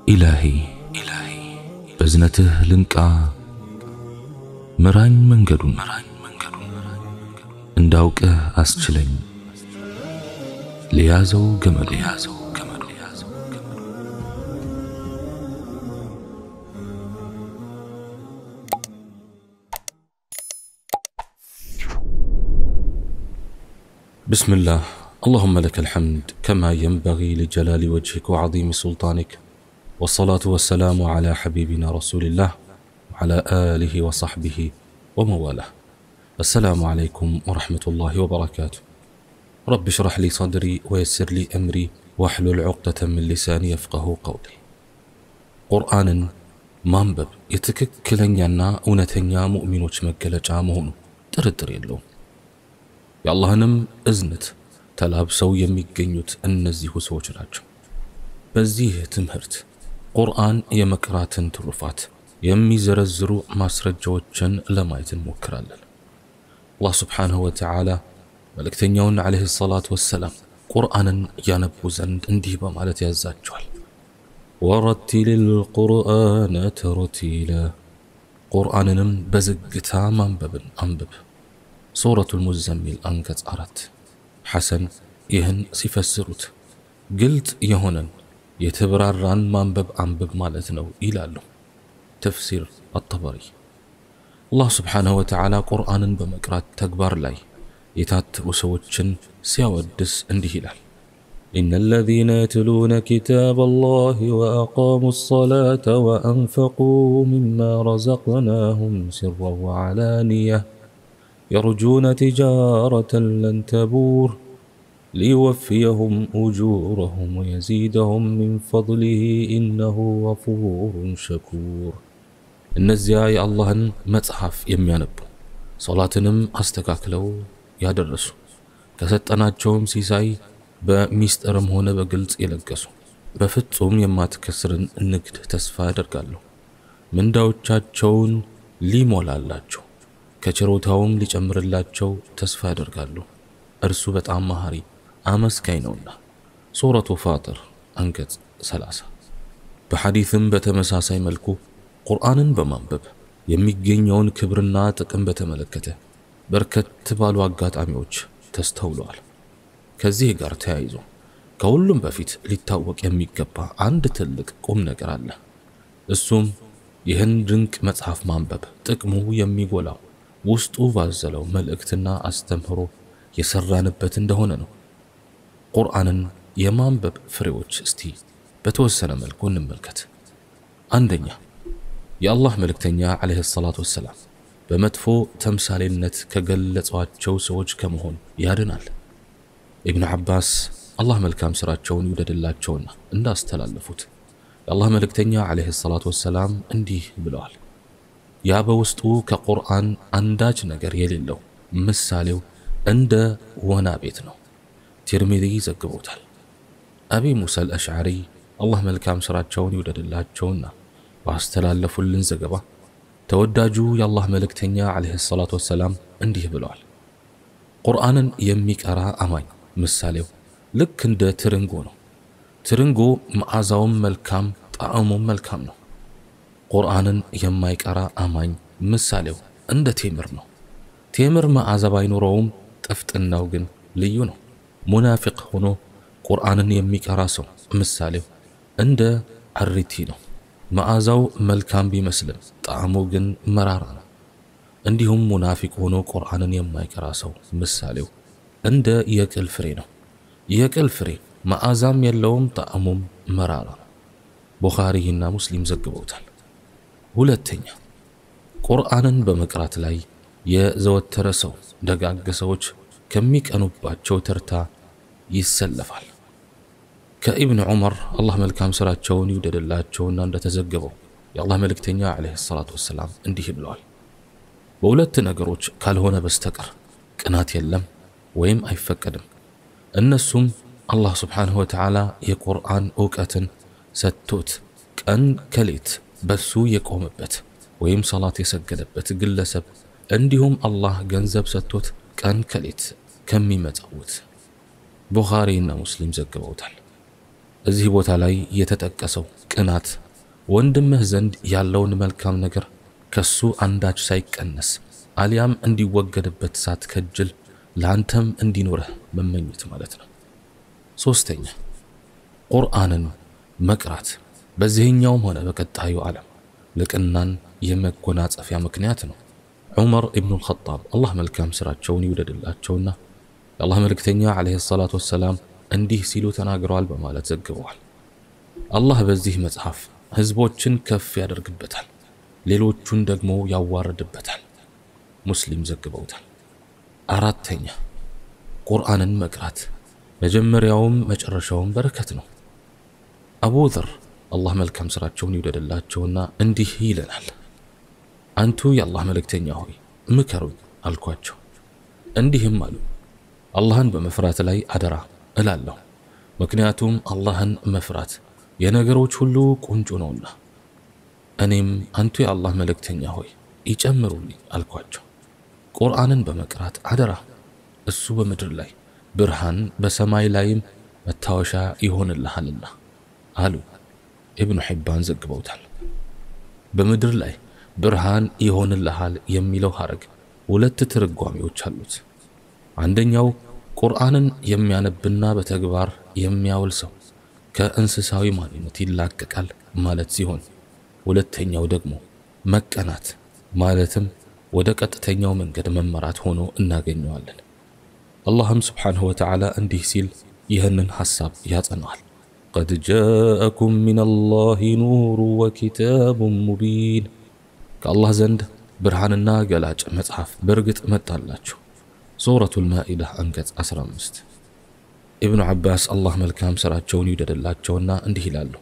ኢላሂ በዝነትህ ልንቃ ምራኝ መንገዱን እንዳውቅህ አስችለኝ ለያዘው ገመዱ بسم الله اللهم لك الحمد كما ينبغي لجلال وجهك وعظيم سلطانك والصلاة والسلام على حبيبنا رسول الله وعلى آله وصحبه ومواله السلام عليكم ورحمة الله وبركاته رب اشرح لي صدري ويسر لي أمري واحلل عقدة من لساني يفقه قولي ቁርአንን ማንበብ የትክክለኛና እውነተኛ ሙእሚኖች መገለጫ መሆኑ ጥርጥር የለውም። የአላህንም እዝነት ተላብሰው የሚገኙት እነዚሁ ሰዎች ናቸው። በዚህ ትምህርት ቁርአን የመቅራትን ትሩፋት የሚዘረዝሩ ማስረጃዎችን ለማየት እንሞክራለን። አላህ ስብሓንሁ ወተዓላ መልእክተኛውን ዓለይሂ ሰላቱ ወሰላም ቁርአንን ያነቡ ዘንድ እንዲህ በማለት ያዛቸዋል። ወረቲል ልቁርአነ ተረቲላ ቁርአንንም በዝግታ ማንበብን አንብብ። ሱረቱል ሙዘሚል አንቀጽ አራት ሐሰን ይህን ሲፈስሩት ግልጥ የሆነን የተብራራን ማንበብ አንብብ ማለት ነው ይላሉ። ተፍሲር አጠበሪ አላህ ስብሓንሁ ወተዓላ ቁርአንን በመቅራት ተግባር ላይ የታተሩ ሰዎችን ሲያወድስ እንዲህ ይላል። إن الذين يتلون كتاب الله وأقاموا الصلاة وأنفقوا مما رزقناهم سرا وعلانية يرجون تجارة لن تبور ليوفيهم أجورهم ويزيدهم من فضله إنه غفور شكور እነዚያ የአላህን መጽሐፍ የሚያነቡ ሶላትንም አስተካክለው ያደረሱ ከሰጠናቸውም ሲሳይ በሚስጥርም ሆነ በግልጽ የለገሱ በፍጹም የማትከስርን ንግድ ተስፋ ያደርጋሉ። ምንዳዎቻቸውን ሊሞላላቸው ከችሮታውም ሊጨምርላቸው ተስፋ ያደርጋሉ። እርሱ በጣም መሐሪ አመስጋኝ ነውና። ሱረቱ ፋጥር አንቀጽ 30። በሐዲትም በተመሳሳይ መልኩ ቁርአንን በማንበብ የሚገኘውን ክብርና ጥቅም በተመለከተ በርከት ባሉ አጋጣሚዎች ተስተውለዋል። ከዚህ ጋር ተያይዞ ከሁሉም በፊት ሊታወቅ የሚገባ አንድ ትልቅ ቁም ነገር አለ። እሱም ይህን ድንቅ መጽሐፍ ማንበብ ጥቅሙ የሚጎላው ውስጡ ባዘለው መልእክትና አስተምህሮ የሰራንበት እንደሆነ ነው። ቁርአንን የማንበብ ፍሬዎች እስቲ በተወሰነ መልኩ እንመልከት። አንደኛ የአላህ መልእክተኛ ዓለይሂ ሰላቱ ወሰላም በመጥፎ ተምሳሌነት ከገለጿቸው ሰዎች ከመሆን ያድናል። ኢብኑ ዓባስ አላህ መልካም ሥራቸውን ይውደድላቸውና እንዳስተላለፉት የአላህ መልእክተኛ ዓለይሂ ሰላቱ ወሰላም እንዲህ ብለዋል። ያ በውስጡ ከቁርአን አንዳች ነገር የሌለው ምሳሌው እንደ ወና ቤት ነው። ቲርሚዚ ዘግቦታል። አቢ ሙሳ አልአሽዓሪ አላህ መልካም ሥራቸውን ይውደድላቸውና ባስተላለፉልን ዘገባ ተወዳጁ የአላህ መልእክተኛ ዓለይሂ ሰላቱ ወሰላም እንዲህ ብለዋል። ቁርአንን የሚቀራ አማኝ ምሳሌው ልክ እንደ ትርንጎ ነው። ትርንጎ መዓዛውም መልካም፣ ጣዕሙም መልካም ነው። ቁርአንን የማይቀራ አማኝ ምሳሌው እንደ ቴምር ነው። ቴምር መዓዛ ባይኖረውም ጥፍጥናው ግን ልዩ ነው። ሙናፊቅ ሆኖ ቁርአንን የሚቀራ ሰው ምሳሌው እንደ አሪቲ ነው። መዓዛው መልካም ቢመስልም ጣዕሙ ግን መራራ ነው። እንዲሁም ሙናፊቅ ሆኖ ቁርአንን የማይቀራ ሰው ምሳሌው እንደ የቅል ፍሬ ነው። የቅል ፍሬ መዓዛም የለውም፣ ጣዕሙም መራራ ነው። ቡኻሪና ሙስሊም ዘግበውታል። ሁለተኛ ቁርአንን በመቅራት ላይ የዘወተረ ሰው ደጋግ ሰዎች ከሚቀኑባቸው ተርታ ይሰለፋል። ከኢብን ዑመር አላህ መልካም ሥራቸውን ይውደድላቸውና እንደተዘገበው የአላህ መልእክተኛ ዓለይሂ ሰላቱ ወሰላም እንዲህ ብለዋል። በሁለት ነገሮች ካልሆነ በስተቀር ቅናት የለም ወይም አይፈቀድም። እነሱም አላህ ስብሓንሁ ወተዓላ የቁርአን እውቀትን ሰጥቶት ቀን ከሌት በሱ የቆመበት ወይም ሰላት የሰገደበት ግለሰብ እንዲሁም አላህ ገንዘብ ሰጥቶት ቀን ከሌት ከሚመጸውት ቡኻሪና ሙስሊም ዘግበውታል። እዚህ ቦታ ላይ የተጠቀሰው ቅናት ወንድምህ ዘንድ ያለውን መልካም ነገር ከሱ አንዳች ሳይቀነስ አሊያም እንዲወገድበት ሳትከጅል ለአንተም እንዲኖረህ መመኘት ማለት ነው። ሶስተኛ ቁርአንን መቅራት በዚህኛውም ሆነ በቀጣዩ ዓለም ልቅናን የመጎናጸፊያ ምክንያት ነው። ዑመር ኢብኑ ልኸጣብ አላህ መልካም ስራቸውን ይውደድላቸውና የአላህ መልእክተኛ ዓለይሂ ሰላቱ ወሰላም እንዲህ ሲሉ ተናግረዋል በማለት ዘግበዋል። አላህ በዚህ መጽሐፍ ህዝቦችን ከፍ ያደርግበታል፣ ሌሎቹን ደግሞ ያዋርድበታል። ሙስሊም ዘግበውታል። አራተኛ ቁርአንን መቅራት መጀመሪያውም መጨረሻውም በረከት ነው። አቡ ዘር አላህ መልካም ስራቸውን ይውደድላቸውና እንዲህ ይለናል። አንቱ የአላህ መልእክተኛ ሆይ ምከሩኝ አልኳቸው። እንዲህም አሉ፣ አላህን በመፍራት ላይ አደራ እላለሁ። ምክንያቱም አላህን መፍራት የነገሮች ሁሉ ቁንጮ ነውና። እኔም አንቱ የአላህ መልእክተኛ ሆይ ይጨምሩልኝ አልኳቸው። ቁርአንን በመቅራት አደራ፣ እሱ በምድር ላይ ብርሃን በሰማይ ላይም መታወሻ ይሆንልሃልና አሉ። ኢብኑ ሒባን ዘግበውታል። በምድር ላይ ብርሃን ይሆንልሃል የሚለው ሐረግ ሁለት ትርጓሜዎች አሉት። አንደኛው ቁርአንን የሚያነብና በተግባር የሚያውል ሰው ከእንስሳዊ ማንነት ይላቀቃል ማለት ሲሆን፣ ሁለተኛው ደግሞ መቀናት ማለትም ወደ ቀጥተኛው መንገድ መመራት ሆኖ እናገኘዋለን። አላህም ስብሓንሁ ወተዓላ እንዲህ ሲል ይህንን ሐሳብ ያጸናዋል። ቀድ ጃአኩም ሚነላሂ ኑሩ ወኪታቡን ሙቢን ከአላህ ዘንድ ብርሃንና ገላጭ መጽሐፍ በእርግጥ መጣላችሁ። ሱረቱል ማኢዳ አንቀጽ 15። ኢብኑ ዓባስ አላህ መልካም ሥራቸውን ይውደድላቸውና እንዲህ ይላሉ።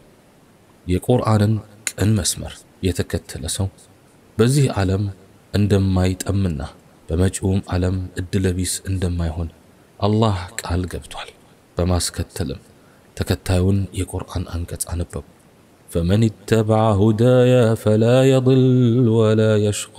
የቁርአንን ቅን መስመር የተከተለ ሰው በዚህ ዓለም እንደማይጠምና በመጪውም ዓለም እድለቢስ እንደማይሆን አላህ ቃል ገብቷል። በማስከተልም ተከታዩን የቁርአን አንቀጽ አነበቡ። ፈመን ኢተበዐ ሁዳየ ፈላ የድል ወላ የሽቃ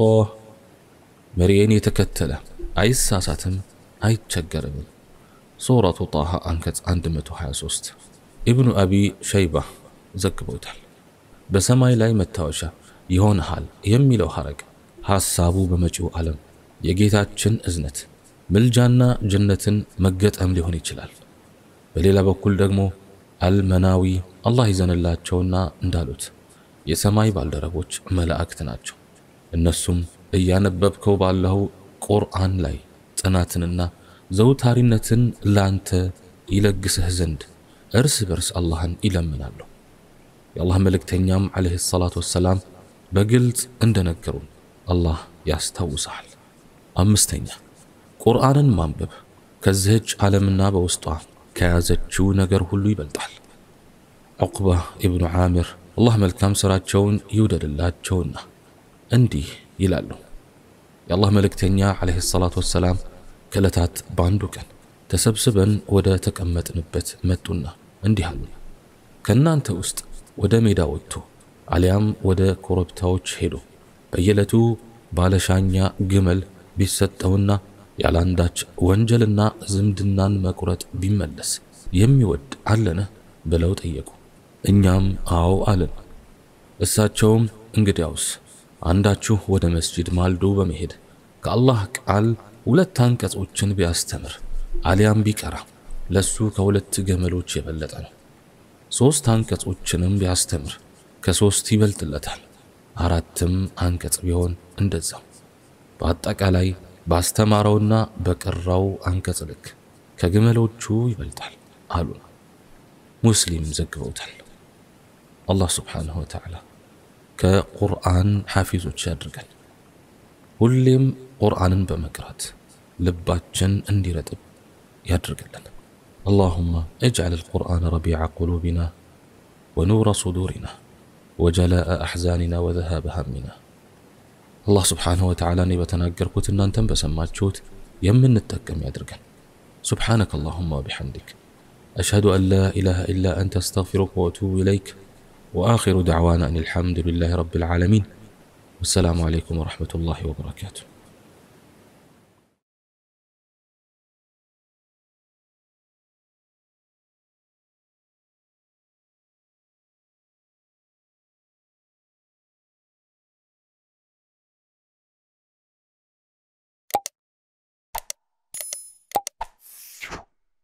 መሪዬን የተከተለ አይሳሳትም አይቸገርም። ሱረቱ ጣሃ አንቀጽ 123 ኢብኑ አቢ ሸይባ ዘግበውታል። በሰማይ ላይ መታወሻ ይሆንሃል የሚለው ሐረግ ሐሳቡ በመጪው ዓለም የጌታችን እዝነት ምልጃና ጀነትን መገጠም ሊሆን ይችላል። በሌላ በኩል ደግሞ አልመናዊ አላህ ይዘንላቸውና እንዳሉት የሰማይ ባልደረቦች መላእክት ናቸው። እነሱም እያነበብከው ባለው ቁርአን ላይ ጽናትንና ዘውታሪነትን ላንተ ይለግስህ ዘንድ እርስ በርስ አላህን ይለምናሉ። የአላህ መልእክተኛም ዓለይሂ ሰላቱ ወሰላም በግልጽ እንደነገሩን አላህ ያስታውሰሃል። አምስተኛ ቁርአንን ማንበብ ከዚህች ዓለምና በውስጧ ከያዘችው ነገር ሁሉ ይበልጣል። ዑቅባ ኢብኑ ዓሚር አላህ መልካም ሥራቸውን ይውደድላቸውና እንዲህ ይላሉ። የአላህ መልእክተኛ ዓለይሂ ሰላቱ ወሰላም ከዕለታት በአንዱ ቀን ተሰብስበን ወደ ተቀመጥንበት መጡና እንዲህ አሉ። ከእናንተ ውስጥ ወደ ሜዳ ወጥቶ አሊያም ወደ ኮረብታዎች ሄዶ በየዕለቱ ባለሻኛ ግመል ቢሰጠውና ያላንዳች ወንጀልና ዝምድናን መቁረጥ ቢመለስ የሚወድ አለን ብለው ጠየቁ። እኛም አዎ አለን። እሳቸውም እንግዲያውስ አንዳችሁ ወደ መስጂድ ማልዶ በመሄድ ከአላህ ቃል ሁለት አንቀጾችን ቢያስተምር አሊያም ቢቀራ ለሱ ከሁለት ገመሎች የበለጠ ነው። ሦስት አንቀጾችንም ቢያስተምር ከሦስት ይበልጥለታል። አራትም አንቀጽ ቢሆን እንደዛው። በአጠቃላይ ባስተማረውና በቀራው አንቀጽ ልክ ከግመሎቹ ይበልጣል አሉ። ሙስሊም ዘግበውታል። አላህ ስብሓንሁ ወተዓላ ከቁርአን ሐፊዞች ያድርገን። ሁሌም ቁርአንን በመቅራት ልባችን እንዲረጥብ ያድርግልን። اللهم اجعل القرآن ربيع قلوبنا ونور صدورنا وجلاء أحزاننا وذهاب همنا አላህ ስብሓንሁ ወተዓላ እኔ በተናገርኩት እናንተም በሰማችሁት የምንጠቀም ያድርገን። ሱብሓነከ አላሁማ ወቢሐምዲክ አሽሀዱ አን ላ ኢላሃ ኢላ አንተ አስተግፊሩከ ወአቱቡ ኢለይክ ወአኺሩ ደዕዋና አን አልሐምዱሊላሂ ረቢል ዓለሚን ወሰላሙ ዓለይኩም ወረሕመቱላሂ ወበረካቱሁ።